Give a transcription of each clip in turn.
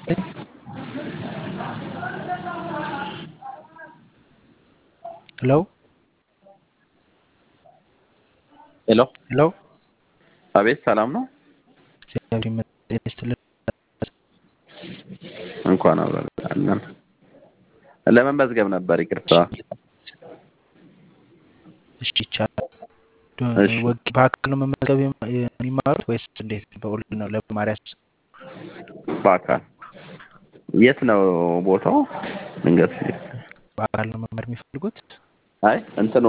ሄሎ ሄሎ ሄሎ አቤት፣ ሰላም ነው? እግዚአብሔር ይመስገን ይስጥልን። እንኳን አብረን ለመመዝገብ ነበር። ይቅርታ። እሺ ይቻላል። እሺ። ወግ- በአካል ነው መመዝገብ የም- የሚማሩት ወይስ እንዴት? በኦንላይን ነው ለመማሪያ? በአካል የት ነው ቦታው? ድንገት በአካል ነው መማር የሚፈልጉት? አይ እንትኑ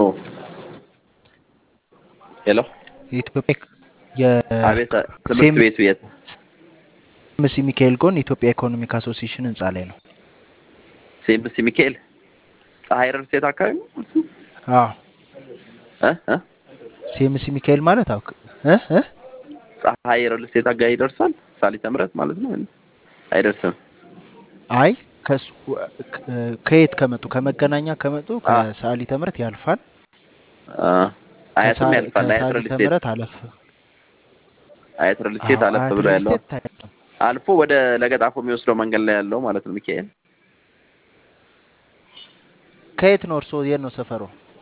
ሄሎ የኢትዮጵያ አቤት፣ ትምህርት ሴም- ቤቱ የት? የኤምሲ ሚካኤል ጎን ኢትዮጵያ ኢኮኖሚክ አሶሲዬሽን ህንፃ ላይ ነው። ሴምስ ሚካኤል ፀሐይ ረርሴት አካባቢ ነው እሱ? አዎ እ እ ሲኤምሲ ሚካኤል ማለት አውቅ እ እ ፀሐይ ረርሴት አካባቢ ይደርሳል። ሳሊተ ምሕረት ማለት ነው። አይደርስም። አይ ከሱ ከ- ከየት ከመጡ ከመገናኛ ከመጡ አ። ከሰዓሊተ ምሕረት ያልፋል። አ፣ አያትም ከሳ- ያልፋል። አያት ከሰዓሊተ ረርሴት ምሕረት አለፍ አያት ረርሴት አዎ፣ አለፍ አያት ብሎ ያለው ሪልስቴት ታያለህ። አልፎ ወደ ለገጣፎ የሚወስደው መንገድ ላይ ያለው ማለት ነው። ሚካኤል ከየት ነው እርስዎ? የት ነው ሰፈሩ?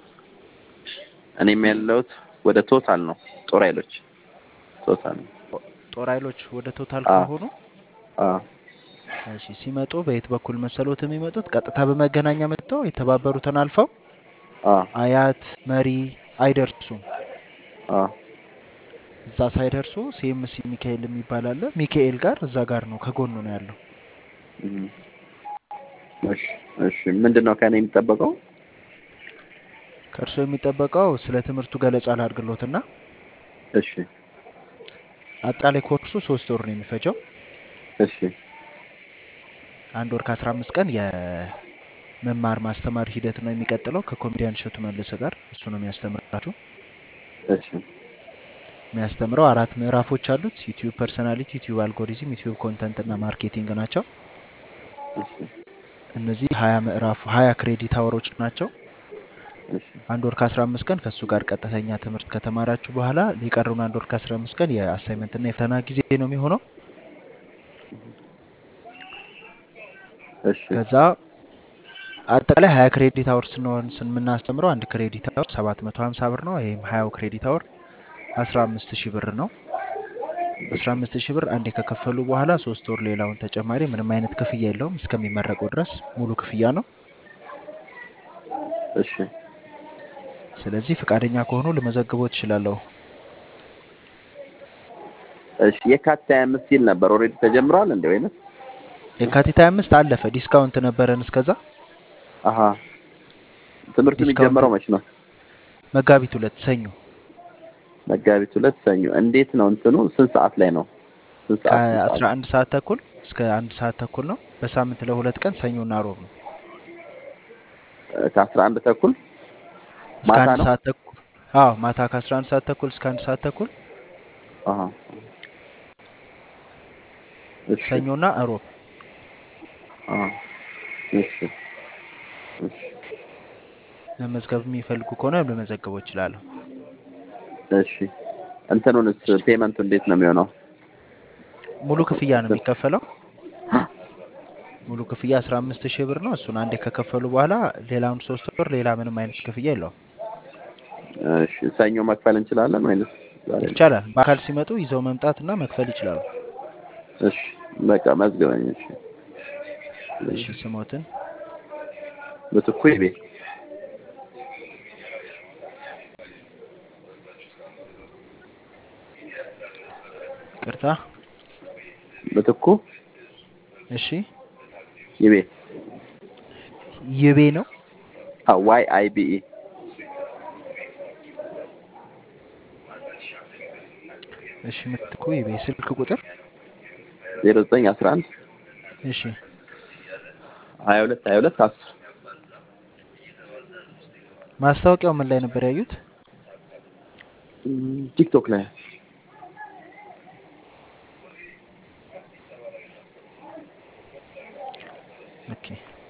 እኔም ያለሁት ወደ ቶታል ነው። ጦር ኃይሎች ቶታል ነው። ጦር ኃይሎች ወደ ቶታል አ። ከሆኑ አ እሺ፣ ሲመጡ በየት በኩል መሰሎት የሚመጡት? ቀጥታ በመገናኛ መጥተው የተባበሩትን አልፈው አ አያት መሪ አይደርሱም። አ እዛ ሳይደርሱ ሲኤምሲ ሚካኤል የሚባል አለ። ሚካኤል ጋር እዛ ጋር ነው ከጎኑ ነው ያለው። እም። እሺ እሺ። ምንድን ነው ከእኔ የሚጠበቀው? ከእርሶ የሚጠበቀው ስለ ትምህርቱ ገለጻ ላድርግሎትና እሺ አጠቃላይ ኮርሱ ሶስት ወር ነው የሚፈጀው። እሺ አንድ ወር ከአስራ አምስት ቀን የመማር ማስተማር ሂደት ነው የሚቀጥለው ከኮሜዲያን እሸቱ መለሰ ጋር እሱ ነው የሚያስተምራችሁ። እሺ የሚያስተምረው አራት ምዕራፎች አሉት። ዩቲዩብ ፐርሰናሊቲ፣ ዩቲዩብ አልጎሪዝም፣ ዩቲዩብ ኮንተንት እና ማርኬቲንግ ናቸው። እሺ እነዚህ ሀያ ምዕራፍ ሀያ ክሬዲት አወሮች ናቸው። እሺ አንድ ወር ከአስራ አምስት ቀን ከእሱ ጋር ቀጥተኛ ትምህርት ከተማራችሁ በኋላ ሊቀሩን አንድ ወር ከአስራ አምስት ቀን የአሳይመንት እና የፈተና ጊዜ ነው የሚሆነው። እሺ ከዛ አጠቃላይ ሀያ ክሬዲት አወር ስንሆን የምናስተምረው አንድ ክሬዲት አወር ሰባት መቶ ሀምሳ ብር ነው። ይህም ሀያው ክሬዲት አወር አስራ አምስት ሺህ ብር ነው። አስራ አምስት ሺህ ብር አንዴ ከከፈሉ በኋላ ሶስት ወር ሌላውን ተጨማሪ ምንም አይነት ክፍያ የለውም። እስከሚመረቁ ድረስ ሙሉ ክፍያ ነው። እሺ ስለዚህ ፈቃደኛ ከሆኑ ልመዘግቦ ትችላለሁ። እሺ የካቲት ሃያ አምስት ሲል ነበር። ኦልሬዲ ተጀምሯል እንዴ ወይንስ? የካቲት 25 አለፈ። ዲስካውንት ነበረን እስከዛ። አሀ ትምህርቱ ዲስካውንት የሚጀምረው መች ነው? መጋቢት ሁለት ሰኞ መጋቢት ሁለት ሰኞ። እንዴት ነው እንትኑ? ስንት ሰዓት ላይ ነው? ስንት ሰዓት? ስንት ሰዓት? ከ11 ሰዓት ተኩል እስከ አንድ ሰዓት ተኩል ነው። በሳምንት ለሁለት ቀን ሰኞና ሮብ ነው። ከአስራ አንድ ተኩል እስከ ማታ አንድ ነው? ሰዓት ተኩል አዎ፣ ማታ ከ11 ሰዓት ተኩል እስከ አንድ ሰዓት ተኩል አሀ እሺ ሰኞና ሮብ። አሀ እሺ እሺ መመዝገብ የሚፈልጉ ከሆነ ልመዘግቦ እችላለሁ። እሺ እንትኑንስ ፔመንቱ እንዴት ነው የሚሆነው? ሙሉ ክፍያ ነው የሚከፈለው። ሙሉ ክፍያ 15 ሺህ ብር ነው። እሱን አንዴ ከከፈሉ በኋላ ሌላውን ሶስት ወር ሌላ ምንም አይነት ክፍያ የለውም። እሺ ሰኞ መክፈል እንችላለን ወይንስ ዛሬ? ይቻላል። በአካል ሲመጡ ይዘው መምጣትና መክፈል ይችላሉ። እሺ በቃ መዝግበኝ። እሺ እሺ ስሞትን ምትኩ ይቤ ቅርታ። ምትኩ እሺ ይቤ ይቤ ነው። ዋይ አይ ቢ ኢ እሺ ምትኩ ይቤ ስልክ ቁጥር ዜሮ ዘጠኝ አስራ አንድ እሺ ሀያ ሁለት ሀያ ሁለት አስር ማስታወቂያው ምን ላይ ነበር ያዩት? እም፣ ቲክቶክ ላይ ኦኬ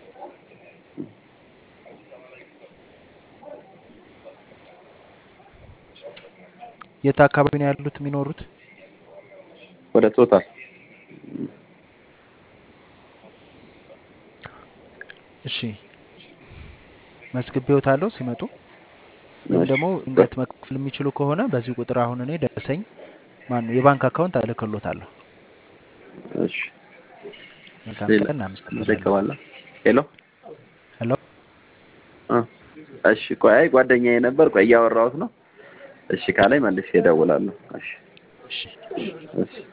የት አካባቢ ነው ያሉት የሚኖሩት? ወደ ቶታል እሺ መዝግቤዎታለሁ ሲመጡ ወይም እሺ ደግሞ ድንገት መክፈል የሚችሉ ከሆነ በዚህ ቁጥር አሁን እኔ ደረሰኝ ማን ነው የባንክ አካውንት እልክሎታለሁ። እሺ መልካም ሌላ ቀን። እናመሰግናለን። እንጠቀማለን። ሄሎ ሄሎ እ እሺ ቆይ አይ ጓደኛዬ ነበር። ቆይ እያወራሁት ነው። እሺ ካላይ መልሼ እደውላለሁ። እሺ እሺ እሺ